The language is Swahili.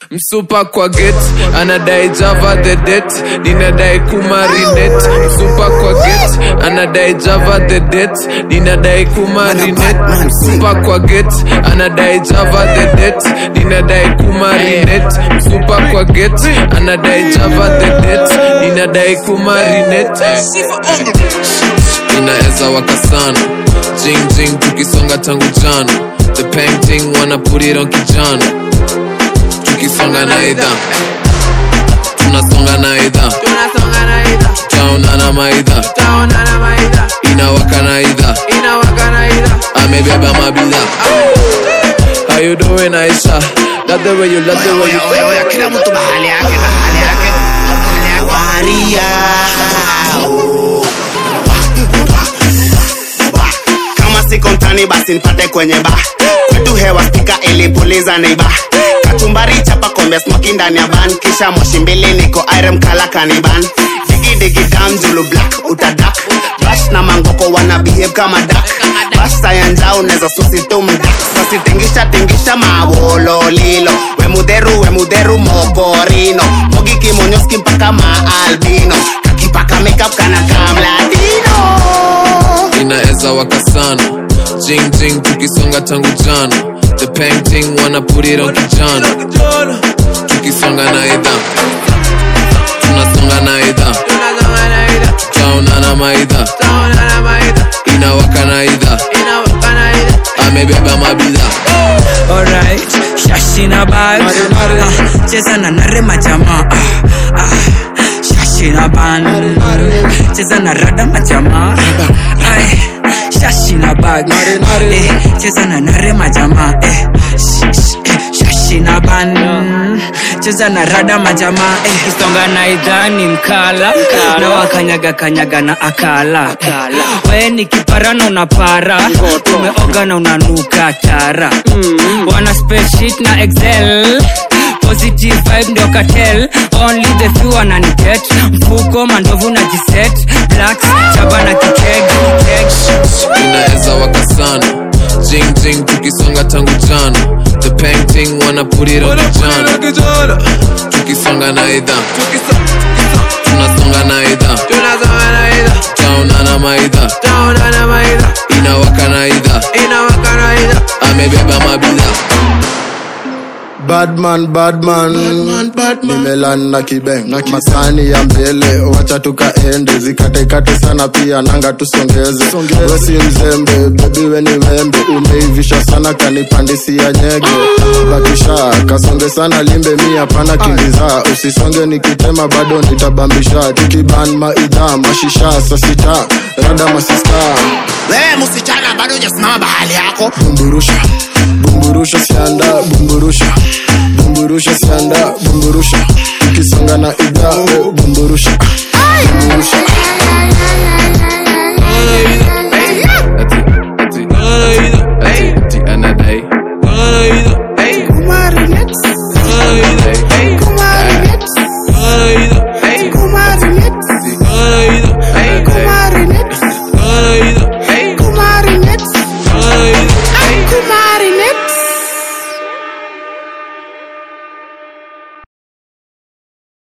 msupa kwa get anadai java the det ninadai kumarinet msupa kwa get anadai java the det ninadai kumarinet msupa kwa get anadai java the det ninadai kumarinet msupa kwa get anadai java the det ninadai kumarinet inaweza waka sana jing jing tukisonga tangu jana the painting wanna put it on kijana tukisonga na idha tunasonga na idha tunasonga na idha taonana maidha taonana maidha inawaka na idha inawaka na idha amebeba mabidha how you doing Aisha love the way you love the way you Oya, oya, kila mtu mahali yake mahali yake mahali yake. Maria kama siko mtani basi nipate kwenye ba kwetu hewa spika ilipuliza neiba kachumbari chapa kombe smoki ndani ya ban kisha moshi mbili niko irem kala kaniban digidigi dam julu black utadak bash na mangoko wana behave kama dak bash sayanjao neza susitumdak sasitengisha tingisha mawololilo wemudheru wemudheru mokorino mogi kimonyoski mpaka maalbino kakipaka makeup kana kamlatino inaweza waka sana jing jing tukisonga tangu jana the painting wanna put it on kijana tukisonga na idha tunasonga na idha tunasonga na idha taonana maidha taonana maidha inawaka na idha inawaka na idha amebeba mabidha Alright, shashina bag ah, cheza na nare majamaa ah, ah, shashina ban cheza na rada majamaa Ay, shashina bag eh, cheza na nare majamaa eh, sh- sh- eh, shashina ban cheza na rada majamaa eh, kisonga na idhani mkala na wakanyaga kanyaga na akala we ni kiparana unapara umeoga na unanuka tara wana spreadsheet na excel positive vibe ndio cartel only the few wananiget mfuko mandovu na jiset blacks chaba na kikeg keg inaweza waka sana jing jing tukisonga tangu jana the painting wanna put it on kijana tukisonga na idha tunasonga na idha tunasonga na idha taonana maidha taonana maidha inawaka na idha inawaka na idha amebeba mabidha badman badman nimelan na kibeng masani ya mbele wacha tukaende zikatekate sana pia nanga tusongeze wesi mzembe bebi weni wembe umeivisha sana kanipandisia nyege bakisha kasonge sana limbe mi hapana kimbiza usisonge nikitema bado nitabambisha tukiban maidha mashisha sasita rada masista we msichana bado hujasimama bahali yako bumburusha bumburusha sianda bumburusha bumburusha sianda bumburusha ukisonga na idha bumburusha bumburusha